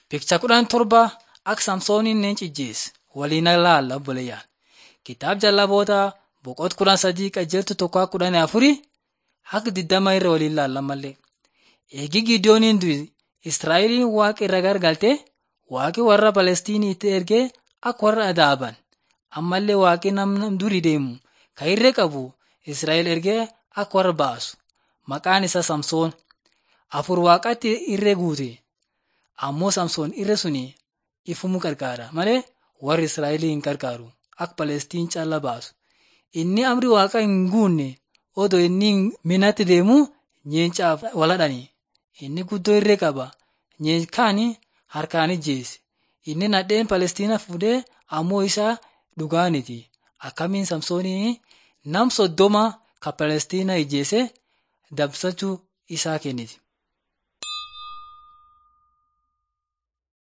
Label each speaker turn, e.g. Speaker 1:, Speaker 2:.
Speaker 1: Picha kudhan torba akka Samsooniin neen cijjeesse waliin ilaalla obboleeyyan. Kitaaba jallaboota boqonnaa kudhan sadii qajeeltu tokko kudhan afurii hanga digdama irra waliin ilaalla mallee. Eegi Gideooniin du'e Israa'eliin waaqa irra gargalte waaqi warra Palestiiniitti ergee akka warra adaaban ammallee waaqi nama durii deemu kan irree qabu Israa'el ergee akka warra baasu maqaan isaa Samsoon afur waaqatti irree guute ammoo Samsoon irree suni ifumuu gargaara malee warri Israa'elii hin gargaaru akka Palestiin caalaa baasu. Inni amri waaqa hin guunne odoo inni minatti deemu nyeencaaf waladhani. Inni guddoo irree qaba. Nyeenkaani harkaan ijjeesse. Inni nadheen Palestiina fuudhee ammoo isaa dhugaaniti. Akkamiin Samsoonii nam soddoma ka Palestiina ijjeesse dabsachuu isaa kenniti.